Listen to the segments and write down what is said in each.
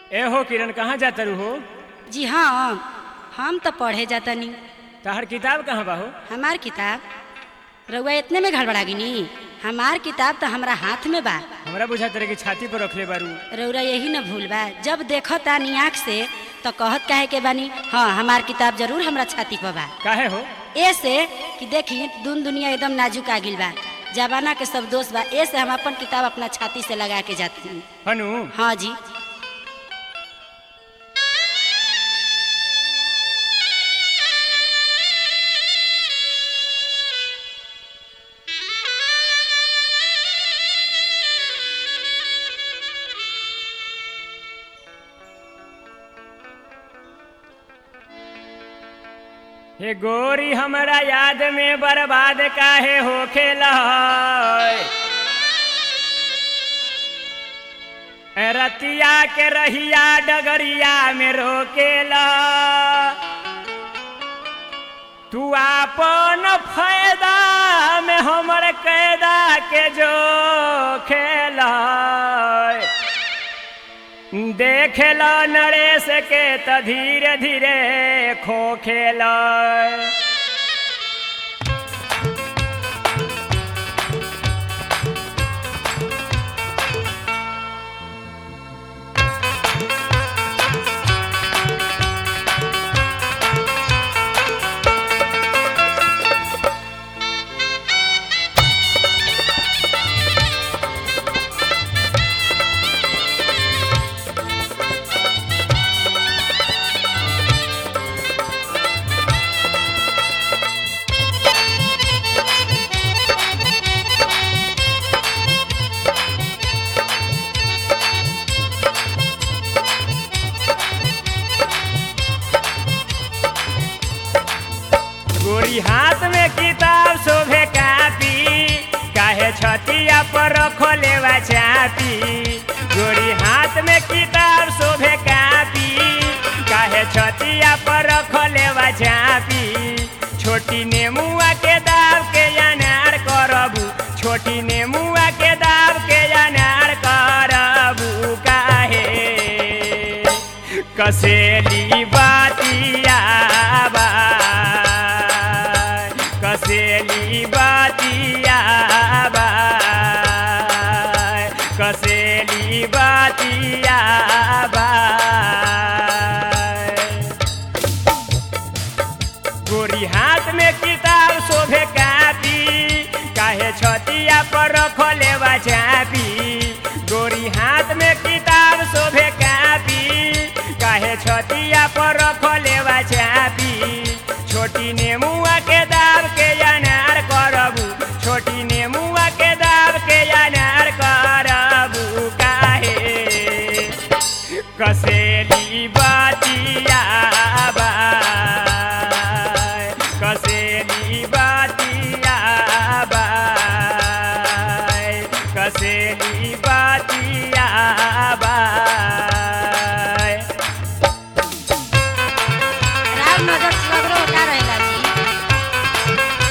ए हो किरण कहाँ जाता रू हो जी हाँ हम तो पढ़े जातनी तहर किताब कहाँ बा हो हमार किताब रउआ इतने में गड़बड़ा गिनी हमार किताब तो हमरा हाथ में बा हमरा बुझा तेरे की छाती पर रखले बारू रउरा यही न भूल बा जब देखो तानी आँख से तो कहत काहे के बानी हाँ हमार किताब जरूर हमरा छाती पर बा काहे हो ऐसे कि देखी दुन दुनिया एकदम नाजुक आ गिल बा जमाना के सब दोस्त बा ऐसे हम अपन किताब अपना छाती से लगा के जाते हैं हनु हाँ जी हे गोरी हमरा याद में बर्बाद काहे हो खेला रतिया के रहिया डगरिया में रोकेला तू आपन फायदा में हमर कैदा के जो खेला देखेला नरेश के त धीरे धीरे खो खेला गोरी हाथ में किताब शोभे कापी काहे छतिया पर रखो लेवा चापी गोरी हाथ में किताब शोभे कापी काहे छतिया पर रखो लेवा चापी छोटी नेमुआ के दाव के अनार करबू छोटी नेमुआ के दाव के अनार करबू काहे कसेली बातिया बा कसेली बातिया बा कसेली बातिया बा गोरी हाथ में किताब शोभे कापी काहे छतिया पर रखो लेवा चापी गोरी हाथ में किताब शोभे कापी काहे छतिया पर रखो लेवा चापी छोटी नेमुआ के दाब के अनार करबू छोटी नेमुआ के दाब के अनार करबू काहे कसेली बातिया बा कसेली बातिया बा कसेली बातिया बा राव नजर सगरो का रहेला जी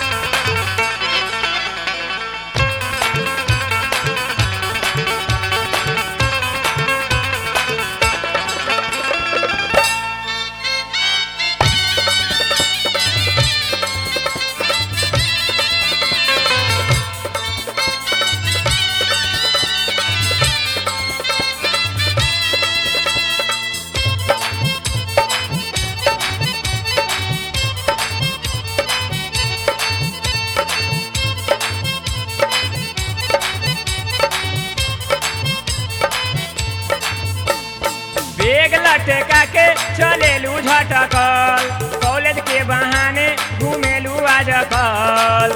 बेग लटका के चलेलू झटकल कॉलेज के बहाने घूमेलू आजकल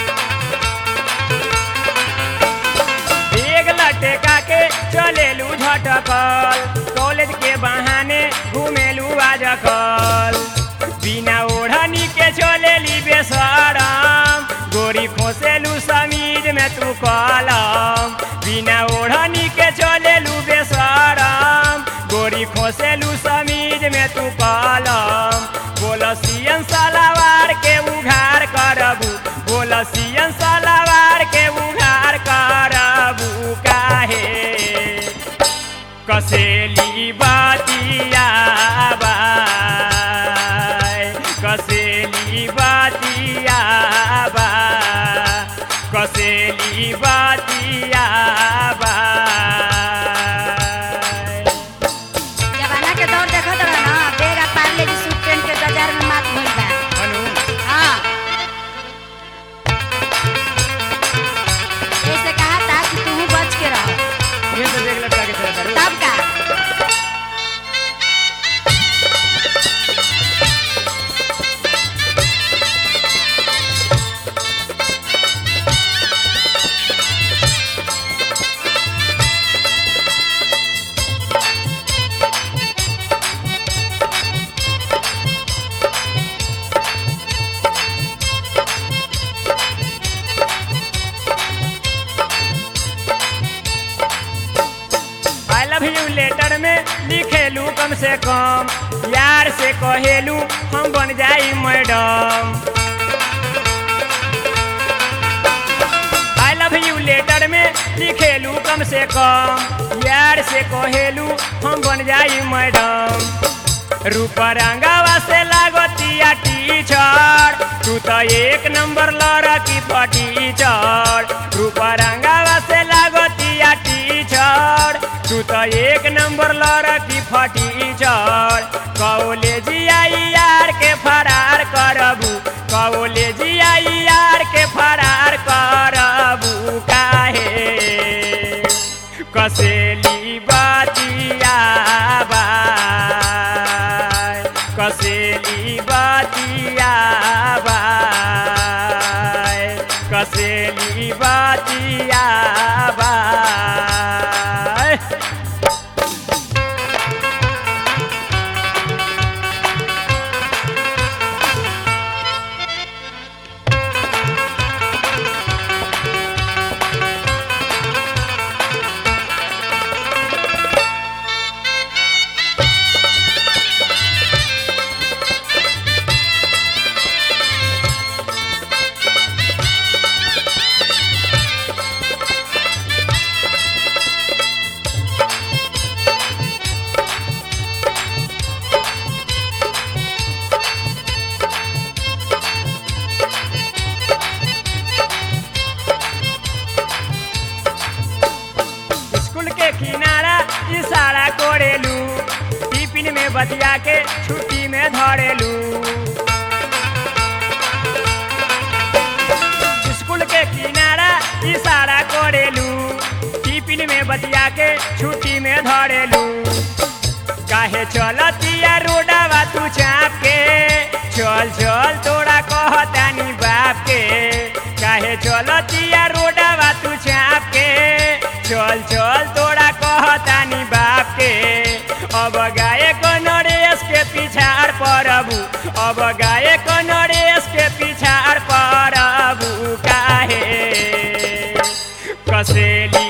बेग लटका के चलेलू झटकल कॉलेज के बहाने घूमेलू आजकल बिना ओढ़नी के चलेली बेसरम गोरी खोसेलू समीज में तू कलम बिना ओढ़नी के चलेलू बेसरम गोरी खोसेलू समीज में तू कलम बोलसियन सलावार के उघार करबू बोलसियन सलावार के उघार करबू काहे कसेली बातिया बाय कसेली बातिया बा कसेली बातिया बाय जमाना के दौर देखत रह ना बेग आ पार्ले जी सूट पहन के बाजार में मात भइल बा अनु हाँ ऐसे कहा था कि तू बच के रहो ये तो देख लटका के चला तारू तब का आई लव यू लेटर में लिखेलू कम से कम यार से कहेलू हम बन जाई madam I love you letter में लिखेलू कम से कम यार से कहेलू हम बन जाई मैडम रूप रंगावा से लागतिया टीचर तू तो एक नंबर लड़की टीचर रूप रंगावा से लागतिया टीचर तू तो एक नंबर लड़की टीचर कॉलेजिया यार के फरार करबू कॉलेजिया यार के फरार करबू काहे कसेली बातिया बाय कसेली बातिया बाय कसेली बातिया बाय स्कूल के किनारा इशारा करेलू टिफिन में बतिया के छुट्टी में धरेलू स्कूल के किनारा इशारा करेलू टिफिन में बतिया के छुट्टी में धरेलू काहे चलतिया रोडवा तू चाप के चल चल तोरा कहतानी बाप के काहे चलतिया रोडवा तू चाप के चल चल तोरा कहतानी बाप के अब गाए नरेश के पिछाड़ परबू अब गाए नरेश के पिछाड़ परबू काहे कसेली